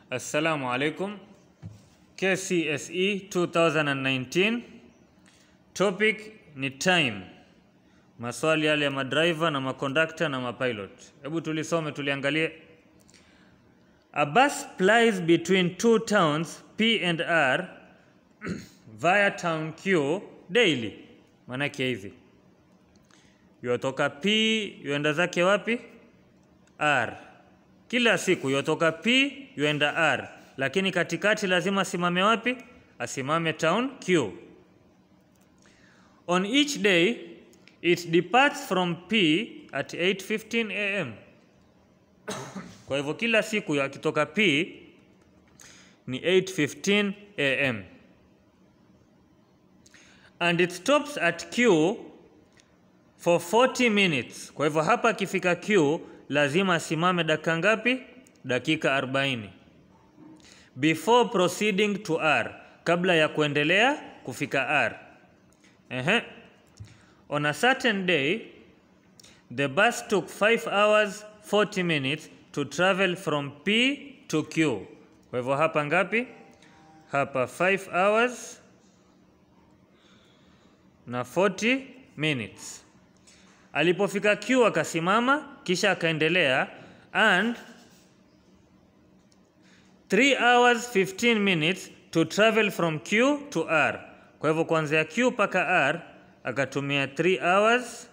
Assalamu alaikum. KCSE 2019. Topic ni time. Maswali yale ya madriver na makondakta na mapilot. Hebu tulisome tuliangalie. A bus plies between two towns P and R via town Q daily. Maanake hivi. Yotoka P yuenda zake wapi? R. Kila siku yotoka P yuenda R, lakini katikati lazima asimame wapi? Asimame town Q. On each day it departs from P at 8:15 am. Kwa hivyo kila siku akitoka P ni 8:15 am. And it stops at Q for 40 minutes. Kwa hivyo hapa akifika Q lazima asimame dakika ngapi? Dakika 40. Before proceeding to R, kabla ya kuendelea kufika R. Ehe. On a certain day, the bus took 5 hours 40 minutes to travel from P to Q. Kwa hivyo hapa ngapi? Hapa 5 hours na 40 minutes. Alipofika Q akasimama kisha akaendelea and 3 hours 15 minutes to travel from Q to R. Kwa hivyo kuanzia Q mpaka R akatumia 3 hours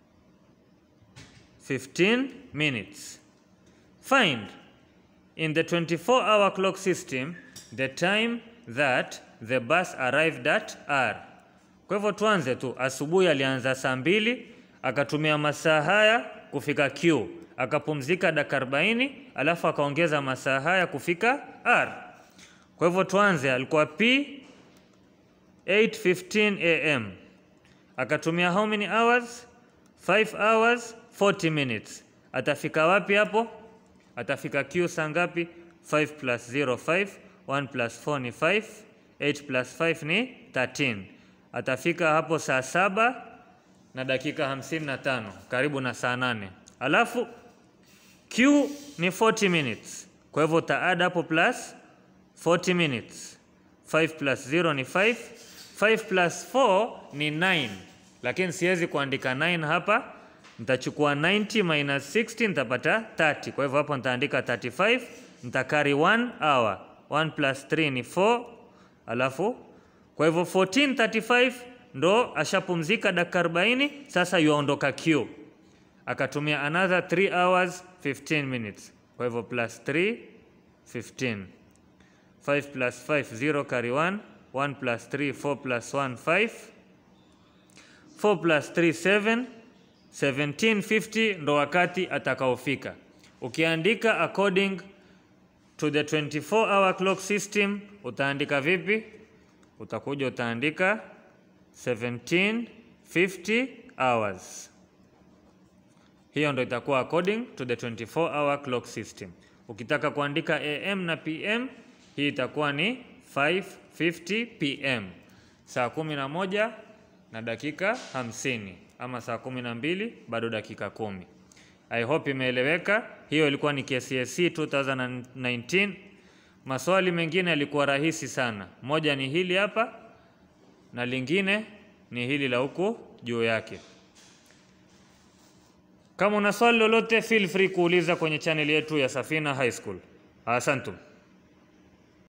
15 minutes. Find in the 24 hour clock system the time that the bus arrived at R. Kwa hivyo tuanze tu, asubuhi alianza saa mbili akatumia masaa haya kufika Q, akapumzika dakika 40, alafu akaongeza masaa haya kufika R. Kwa hivyo tuanze, alikuwa P 8:15 am, akatumia how many hours? 5 hours 40 minutes. Atafika wapi hapo? Atafika Q saa ngapi? 5 plus 0 5, 1 plus 4 ni 5, 8 plus 5 ni 13. Atafika hapo saa saba na dakika hamsini na tano karibu na saa nane alafu Q ni 40 minutes kwa hivyo utaada hapo plus 40 minutes 5 plus 0 ni 5 5 plus 4 ni 9 lakini siwezi kuandika 9 hapa nitachukua 90 minus 60 nitapata 30 kwa hivyo hapo nitaandika 35 nitakari 1 hour 1 plus 3 ni 4 alafu kwa hivyo 1435 ndo ashapumzika dakika 40, sasa yuaondoka Q, akatumia another 3 hours 15 minutes. Kwa hivyo plus 3 15, 5 plus 5 0 carry 1, 1 plus 3 4 plus 1 5, 4 plus 3 7, 1750 ndo wakati atakaofika. Ukiandika according to the 24 hour clock system utaandika vipi? Utakuja utaandika 1750 hours. Hiyo ndo itakuwa according to the 24 hour clock system. Ukitaka kuandika AM na PM, hii itakuwa ni 550 PM, saa kumi na moja na dakika hamsini ama saa kumi na mbili bado dakika kumi. I hope imeeleweka. Hiyo ilikuwa ni KCSE 2019. Maswali mengine yalikuwa rahisi sana. Moja ni hili hapa na lingine ni hili la huku juu yake. Kama una swali lolote, feel free kuuliza kwenye channel yetu ya Safina High School. Asantum.